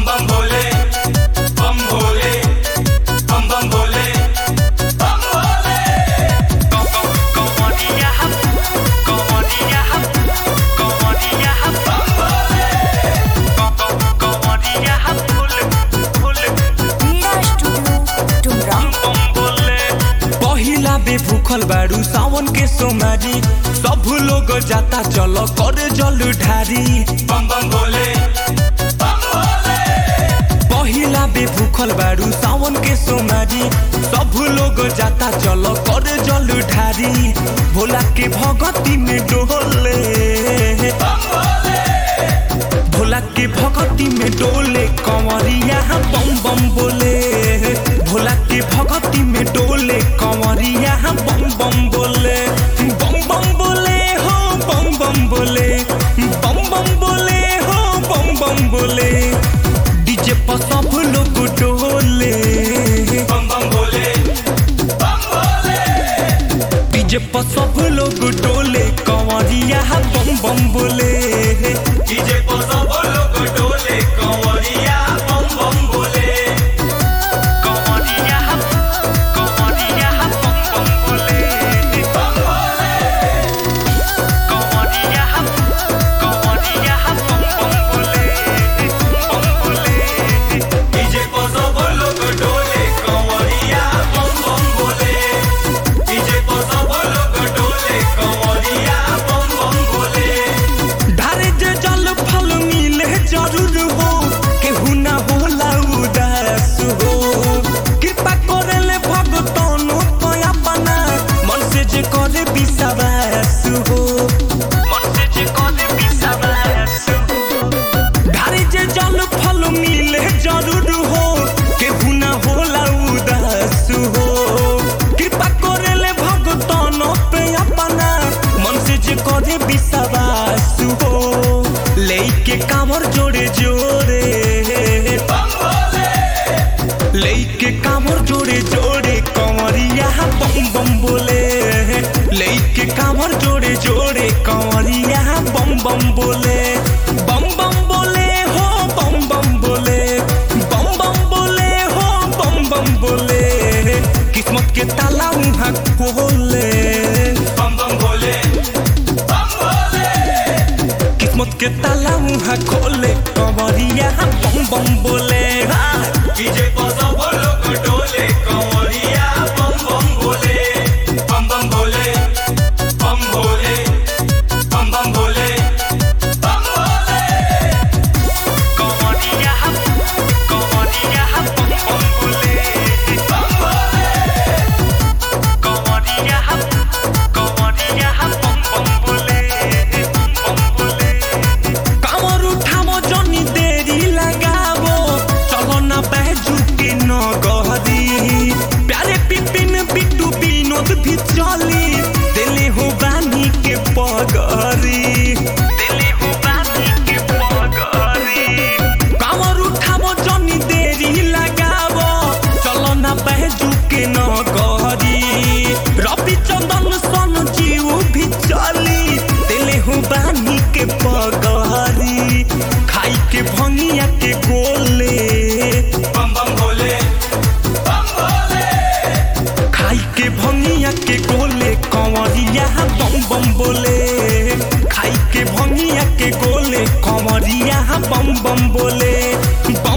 बम बम भोले बम भोले बम बम भोले बम भोले कमरिया कमरिया कमरिया बम भोले कमरिया full full Meera studio Dumra बम बोले पहिला बे भूखल बारू सावन के सोमारी सब लोग जाता चलो कर जल ढारी बम बम भोले बम भोले पहिला बे भूखल बारू सावन के सोमारी सब लोग जाता चलो कर जल ढारी भोला के भगती में डोले बम भोले भोला के भगती में डोले कंवरिया बम बम बोले भोला के भगती में डोले कंवरिया बम बम बोले बम बम बोले हो बम बम बोले बम बम बोले हो बम बम बोले डीजे पर सब लोग डोले बम बम भोले बम भोले डीजे पर सब लोग डोले कंवरिया बम बम बोले डीजे पर सब लोग डोले कंवरिया बम बम भोले कमरिया कमरिया बम बम बोले बम भोले कमरिया कमरिया बम बम बोले बम बोले डीजे पर सब लोग डोले कंवरिया बम बम भोले डीजे पर सब लोग डोले कंवरिया बम बम भोले धारे जे जल फल मिले जरूर हो केहू ना होला उदास हो कृपा करेले भगतनो पया बना मन से जे करे विश्वास हो मन से जे कोने बिसावास धारे जे जल फल मिले जरूर हो केहू ना होला उदास हो कृपा करेले भगतनो पया बना मन से जे करे विश्वास हो लेके कामर जोड़े जोड़े बम भोले लेके कामर जोड़े जोड़े कंवरिया बम बम बोले लेके कामर जोड़े जोड़े कंवरिया बम बम बोले बम बम बोले हो बम बम बोले बम बम बोले हो बम बम बोले किस्मत के ताला उहाँ खोले बम बम भोले बम भोले किस्मत के ताला उहाँ खोले कंवरिया बम बम बोले हाँ। डीजे पर सब लोग डोले कंवरिया बम बम भोले बम बम भोले बम भोले बम बम भोले बम भोले कमरिया कमरिया बम बम बोले बम भोले कमरिया कमरिया बम बम बोले बम बोले कामर उठामो जनी देरी लगाबो चलो न बैजू के न गहरी प्यारे पिपिन बिट्टू विनोद भी चली दिले हो बानी के पगरी दिले हो बानी के पगरी कामर उठामो जनी देरी लगाबो चलो न बैजू के न गहरी रवि चंदन सन जीव भी चली दिले हो बानी के पगरी खाई के भंगिया के गोले बम बम भोले बम भोले खाई के भंगिया के गोले कंवरिया बम बम बोले खाई के भंगिया के गोले कंवरिया बम बम बोले बम